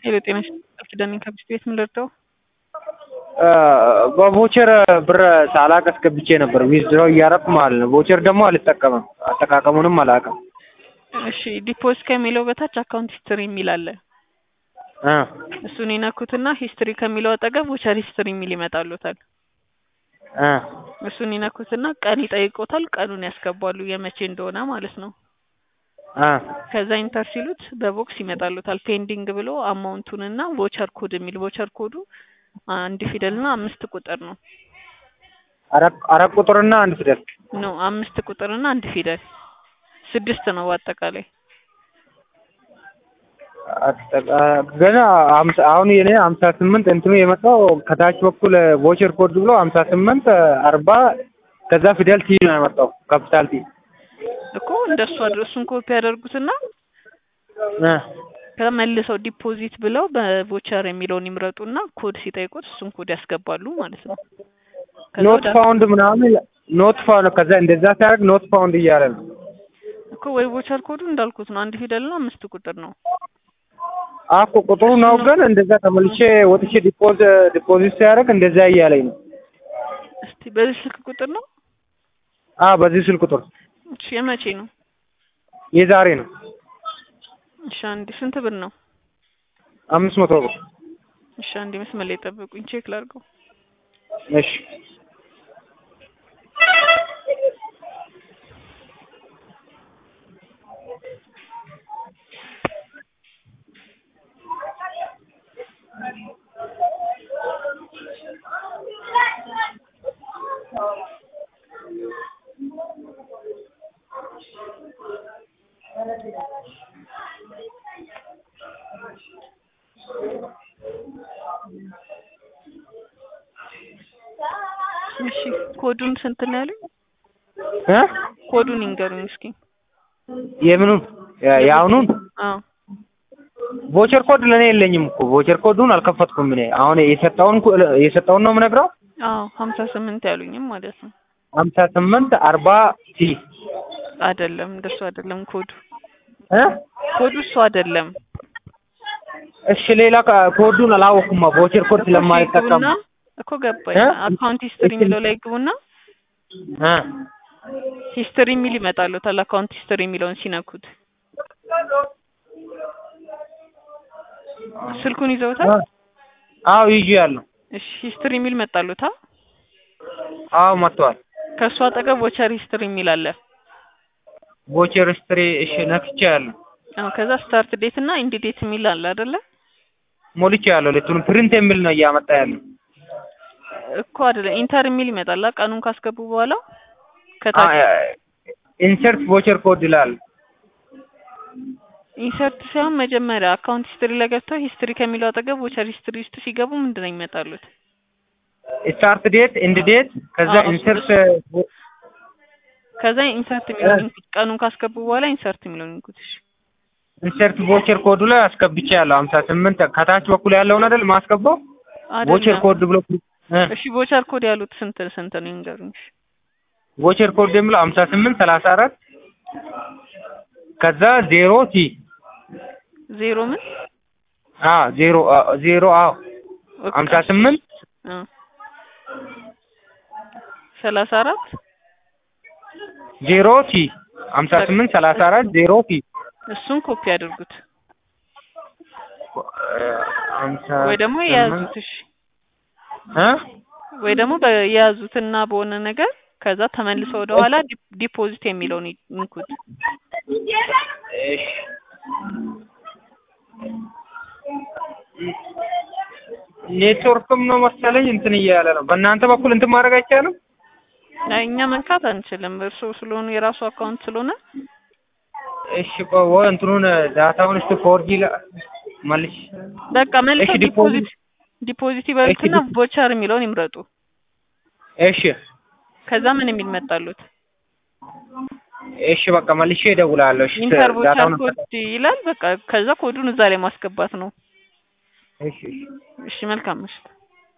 ሄሎ ጤና ይስጥልኝ ኪዳኔ ከብስት ቤት ምን ልርዳው? በቮቸር ብር ሳላቅ አስገብቼ ነበር ዊዝድሮው እያደረኩ ማለት ነው። ቮቸር ደግሞ አልጠቀምም፣ አጠቃቀሙንም አላውቅም። እሺ ዲፖዝ ከሚለው በታች አካውንት ሂስትሪ የሚል አለ። እ እሱን ይነኩትና ሂስትሪ ከሚለው አጠገብ ቮቸር ሂስትሪ የሚል ይመጣሉታል። እ እሱን ይነኩትና ቀን ይጠይቆታል። ቀኑን ያስገባሉ የመቼ እንደሆነ ማለት ነው። እ ከዛ ኢንተር ሲሉት በቦክስ ይመጣሉታል። ፔንዲንግ ብሎ አማውንቱንና ቮቸር ኮድ የሚል ቮቸር ኮዱ አንድ ፊደልና አምስት ቁጥር ነው አራት አራት ቁጥርና አንድ ፊደል ነው አምስት ቁጥርና አንድ ፊደል ስድስት ነው በአጠቃላይ። አጠቃ- ገና ሀምሳ አሁን የኔ ሀምሳ ስምንት እንትኑ የመጣው ከታች በኩል ቮቸር ኮድ ብሎ ሀምሳ ስምንት አርባ ከዛ ፊደል ቲ ነው የመጣው ካፒታል ቲ እኮ እንደሱ አድርሱን ኮፒ ያደርጉትና እ ከመልሰው ዲፖዚት ብለው በቮቸር የሚለውን ይምረጡና ኮድ ሲጠይቁት እሱን ኮድ ያስገባሉ ማለት ነው። ከዛ ኖት ወደ- ፋውንድ ምናምን ኖት ፋውንድ ከዛ እንደዛ ሲያደርግ ኖት ፋውንድ እያለ ነው። እኮ ወይ ቮቸር ኮዱ እንዳልኩት ነው አንድ ፊደልና አምስት ቁጥር ነው። አኮ ቁጥሩ ነው ግን እንደዛ ተመልሼ ወጥቼ ዲፖዝ ዲፖዚት ሲያደርግ እንደዛ እያለኝ ነው። እስቲ በዚህ ስልክ ቁጥር ነው? አ በዚህ ስልክ ቁጥር እሺ የመቼ ነው? የዛሬ ነው እሺ አንዴ ስንት ብር ነው? አምስት መቶ ብር እሺ አንዴ መስመር ላይ ጠብቁኝ ቼክ ላድርገው። እሺ እሺ ኮዱን ስንት ነው ያሉኝ? እ ኮዱን ይንገሩኝ እስኪ። የምኑን ያ- የአሁኑን አዎ ቮቸር ኮድ ለእኔ የለኝም እኮ ቮቸር ኮዱን አልከፈትኩም እኔ አሁን የሰጠውን ኮ- የሰጠውን ነው የምነግረው አዎ ሀምሳ ስምንት ያሉኝም ማለት ነው። ሀምሳ ስምንት አርባ ቲ አይደለም እንደሱ አይደለም ኮዱ እ ኮዱ እሱ አይደለም። እሺ ሌላ ካ- ኮዱን አላወቅኩማ ቮቸር ኮድ እኮ ስለማልጠቀም ግቡና እኮ ገባኝ። እ? አካውንት ሂስትሪ የሚለው ላይ ግቡና እ ሂስትሪ የሚል ይመጣሉታል። አካውንት ሂስትሪ የሚለውን ሲነኩት ስልኩን ይዘውታል። አዎ ይዤ ያለሁ እሺ ሂስትሪ የሚል መጣሉታ። አዎ መጥቷል ከእሱ አጠገብ ቮቸር ሂስትሪ የሚል አለ። ቮቸር ስትሪ እሺ ነክቼ ያለሁ አዎ ከዛ ስታርት ዴት እና ኢንድ ዴት የሚል አለ አይደለ? ሞልቼ ያለሁ ሁለቱንም ፕሪንት የሚል ነው እያመጣ ያለው እኮ አይደለም ኢንተር የሚል ይመጣል። ቀኑን ካስገቡ በኋላ ከታች ኢንሰርት ቮቸር ኮድ ይላል ኢንሰርት ሳይሆን መጀመሪያ አካውንት ሂስትሪ ላይ ገብተው ሂስትሪ ከሚለው አጠገብ ቮቸር ሂስትሪ ውስጥ ሲገቡ ምንድን ነው ይመጣሉት? ስታርት ዴት ኢንድ ዴት ከዛ አዎ፣ እሱ- ኢንሰርት ከዛ ኢንሰርት የሚለውን ይንኩት። ቀኑን ካስገቡ በኋላ ኢንሰርት የሚለውን ይንኩት። እሺ ኢንሰርት ቮቸር ኮዱ ላይ አስገብቼ ያለሁ ሀምሳ ስምንት ከታች በኩል ያለውን አይደል ማስገባው ቮቸር አይደለም። ኮድ ብሎ እ እሺ ቮቸር ኮድ ያሉት ስንት ስንት ነው ይንገሩኝ። እሺ ቮቸር ኮድ የሚለው ሀምሳ ስምንት ሰላሳ አራት ከዛ ዜሮ ቲ ዜሮ ምን አ ዜሮ አ ዜሮ አዎ ኦኬ፣ ሀምሳ ስምንት አ ሰላሳ አራት ዜሮ ቲ ሀምሳ ስምንት ሰላሳ አራት ዜሮ ቲ እሱን ኮፒ አድርጉት ሀምሳ ወይ ደግሞ ስምንት የያዙት። እሺ እ ወይ ደግሞ በየያዙትና በሆነ ነገር ከዛ ተመልሰው ወደ ኋላ ዲ- ዲፖዚት የሚለውን ይንኩት። እሺ ኔትወርክም ነው መሰለኝ እንትን እያለ ነው። በእናንተ በኩል እንትን ማድረግ አይቻልም? አይ እኛ መንካት አንችልም። እርሶ ስለሆኑ የራሱ አካውንት ስለሆነ እሺ ቆይ ወይ እንትኑን ዳታውን እስቲ ፎርጂ ላ መልሽ። በቃ መልሰው እሺ፣ ዲፖዚት- ዲፖዚት ዲፖዚት ይበሉትና እሺ፣ ቮቸር የሚለውን ይምረጡ። እሺ ከዛ ምን የሚል መጣሉት? እሺ በቃ መልሼ እደውላለሁ። እሺ ኢንተር ቮቸር ዳታውን ኮድ ይላል። በቃ ከዛ ኮዱን እዛ ላይ ማስገባት ነው። እሺ እሺ እሺ መልካም ምሽት።